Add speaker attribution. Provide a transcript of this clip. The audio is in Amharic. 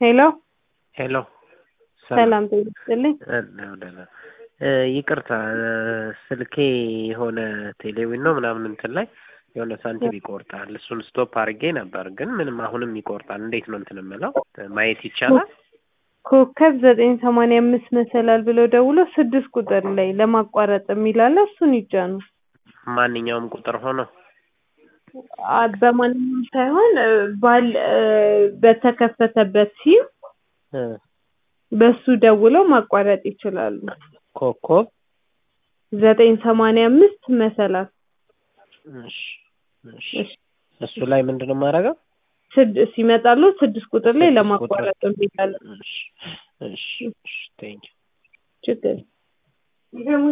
Speaker 1: ሄሎ
Speaker 2: ሄሎ
Speaker 1: ሰላም ጤና ይስጥልኝ።
Speaker 2: ይቅርታ ስልኬ የሆነ ቴሌዊን ነው ምናምን እንትን ላይ የሆነ ሳንቲም ይቆርጣል። እሱን ስቶፕ አድርጌ ነበር፣ ግን ምንም አሁንም ይቆርጣል። እንዴት ነው እንትን የምለው ማየት ይቻላል?
Speaker 1: ኮከብ ዘጠኝ ሰማንያ አምስት መሰላል ብለው ደውሎ ስድስት ቁጥር ላይ ለማቋረጥ የሚላለ እሱን ይጫኑ።
Speaker 2: ማንኛውም ቁጥር ሆኖ
Speaker 1: አ- በማንኛውም ሳይሆን እ፣ ባል እ፣ በተከፈተበት ሲም
Speaker 2: እ፣
Speaker 1: በሱ ደውለው ማቋረጥ ይችላሉ።
Speaker 2: ኮከብ
Speaker 1: ዘጠኝ ሰማንያ አምስት መሰላል
Speaker 2: እሺ፣ እሺ።
Speaker 1: እሺ።
Speaker 2: እሱ ላይ ምንድን ነው የማደርገው?
Speaker 1: ስድ ሲመጣሉ ስድስት ቁጥር ላይ
Speaker 2: ስድስት
Speaker 1: ለማቋረጥ የሚላለ
Speaker 2: እሺ፣ እሺ፣ እሺ። ቴንኪው
Speaker 1: ችግር